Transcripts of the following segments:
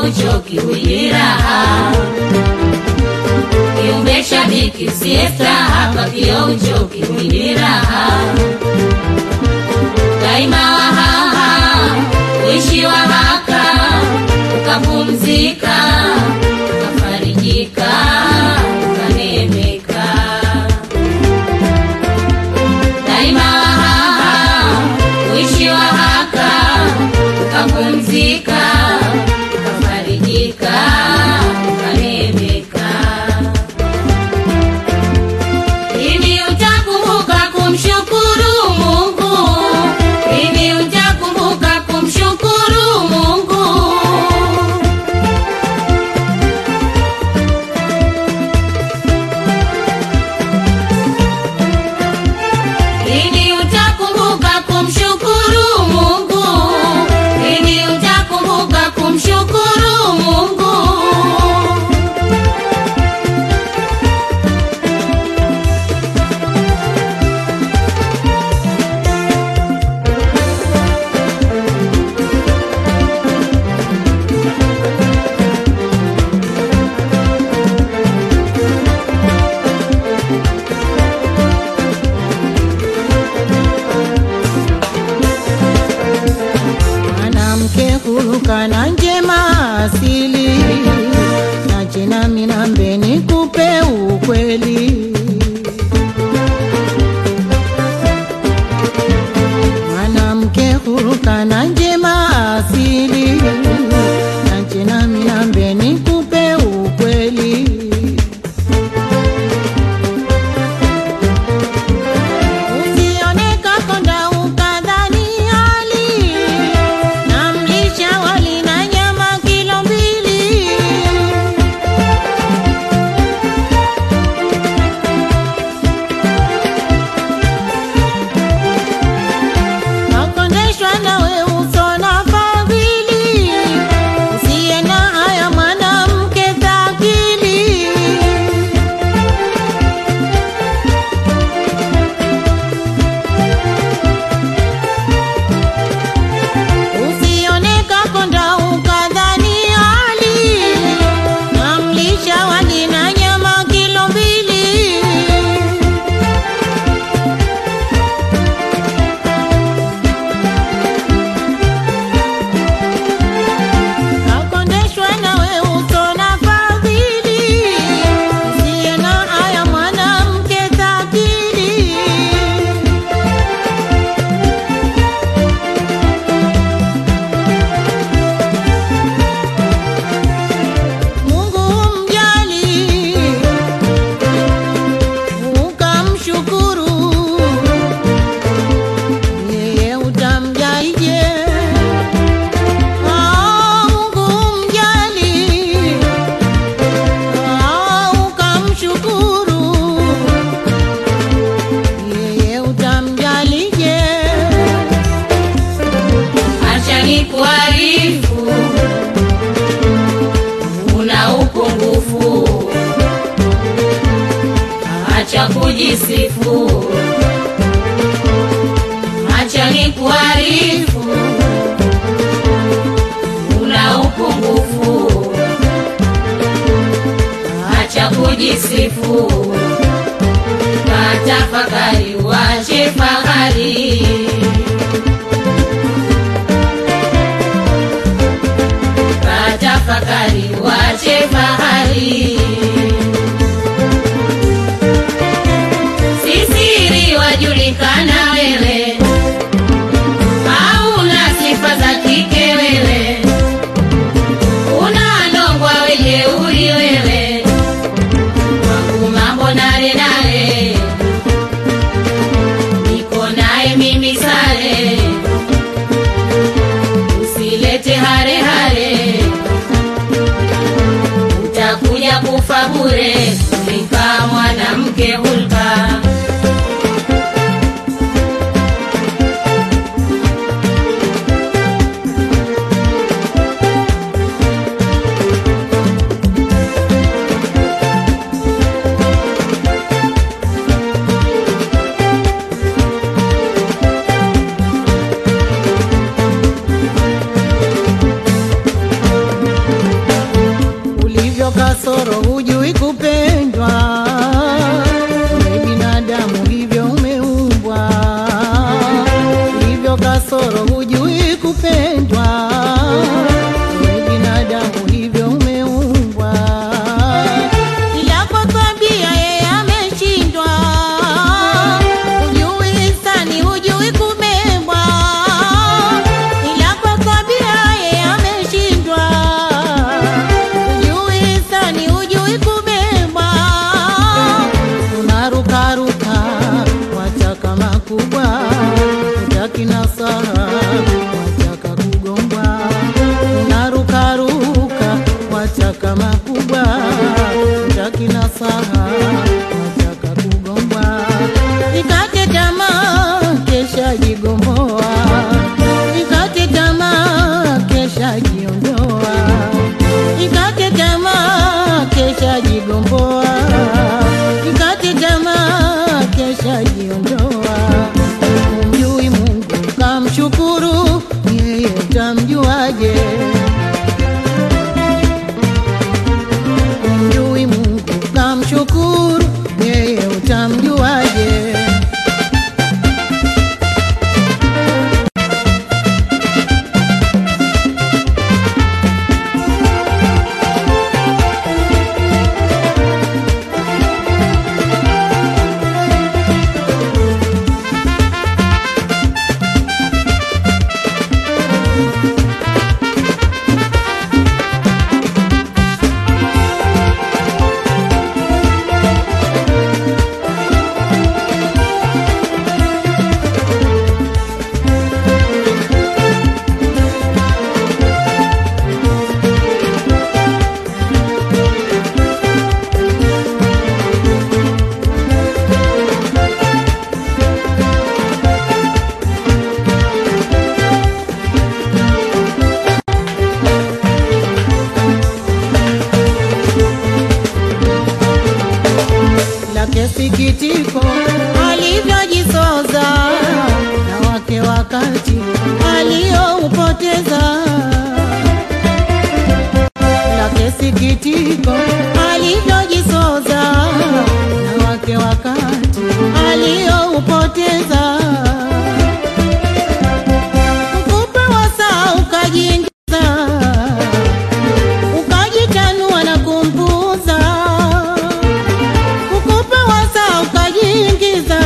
uchoki ujiraha kiumbe shabiki siesta hapa kio uchoki ujiraha daima wahaha uishi wahaka ukapumzika ukafarijika ukanemeka daima wahaha uishi wahaka ukapumzika ukafarijika ukanemeka Lini utakumbuka kumshukuru Mungu? Lini utakumbuka kumshukuru Mungu? Lini utakumbuka kumshukuru Mungu? Lini utakumbuka kumshukuru Mungu? mwanamke huruka na njema asili na jina minambe nikupe ukweli mwanamke huruka na njema asili na jina minambe nikupe ukweli Usioneka konda ukadhani hali na mlisha wali na nyama kilo mbili. Nakondeshwa nawe uso na fadhili, usiye na haya mwanamke dhakili. Usioneka konda ukadhani hali na mlisha wali na nyama kilo mbili. Nakondeshwa nawe uso na fadhili, usiye na haya mwanamke dhakili. Mungu mjali ukamshukuru, yeye utamjaije? Ah, Mungu mjali ah, ukamshukuru, yeye utamjalije? Acha nikuarifu, una upungufu. Acha kujisifu, acha nikuarifu, una upungufu. Acha kujisifu, katafakari, wache fahari. Katafakari, wache fahari. Sisiri wajulikana wewe, hauna sifa za kike wewe, una ndongwa wejeuri wewe, wangu mambo nare nare, niko naye mimi sare, usilete hare hare utakuja kufa bure, ulika mwanamke hulka. kasoro hujui kupendwa we binadamu hivyo umeumbwa hivyo kasoro hujui kupendwa we binadamu hivyo umeumbwa ila kwa tabia yeye ameshindwa hujui hisani hujui kubebwa ila kwa tabia yeye ameshindwa hujui hisani hujui kubebwa unarukaruka wataka makubwa utaki nasaha wataka kugombwa unarukaruka wataka makubwa utaki nasaha wataka kugombwa ikate tamaa kesha jigomboa ikate tamaa kesha jiondoa ikate tamaa kesha jigomboa ikate tamaa kesha jiondoa umjui mungu kamshukuru yeye utamjuaje umjui mungu kamshukuru yeye utamjuaje lake sikitiko alivyojisoza na wake wakati aliyoupoteza lake sikitiko alivyojisoza na wake wakati aliyoupoteza mkupe wa saa ukajiingiza ukajitanua na kumpuza kukupa wasa ukajiingiza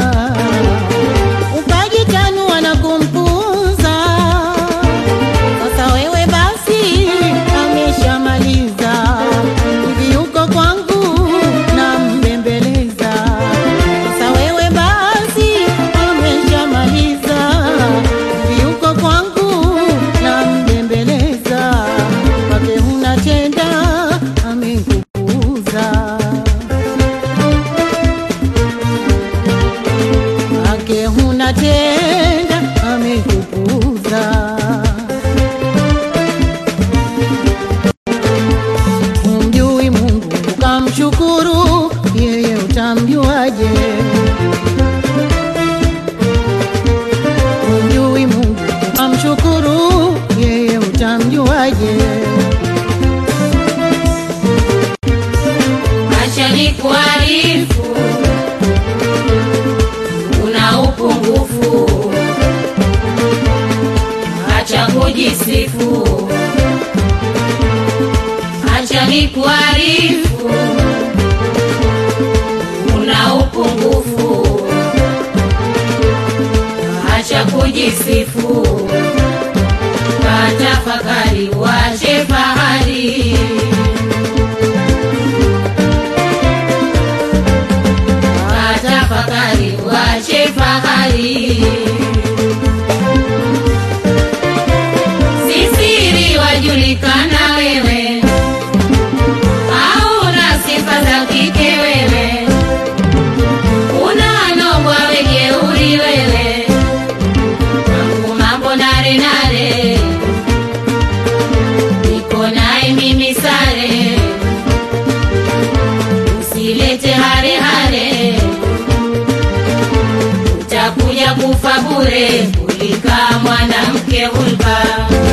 ukajitanua na kumpuza sasa wewe basi ameshamaliza hivi uko kwangu na mbembeleza sasa wewe basi ameshamaliza hivi uko kwangu na mbembeleza wake unatenda amekupuuza wake huna tenda amekupuuza umjui mungu ukamshukuru yeye utamjuaje umjui mungu ukamshukuru yeye utamjuaje acha nikuarifu una upungufu acha kujisifu acha nikuarifu una upungufu acha kujisifu katafakari wache fahari tafakari wache fahari sisiri wajulikana wewe hauna sifa za kike wewe unanogwa wejeuri wewe mambo mambo nare nare niko naye mimi sare usilete hare hare utakuja kufa bure kulika mwanamke hulba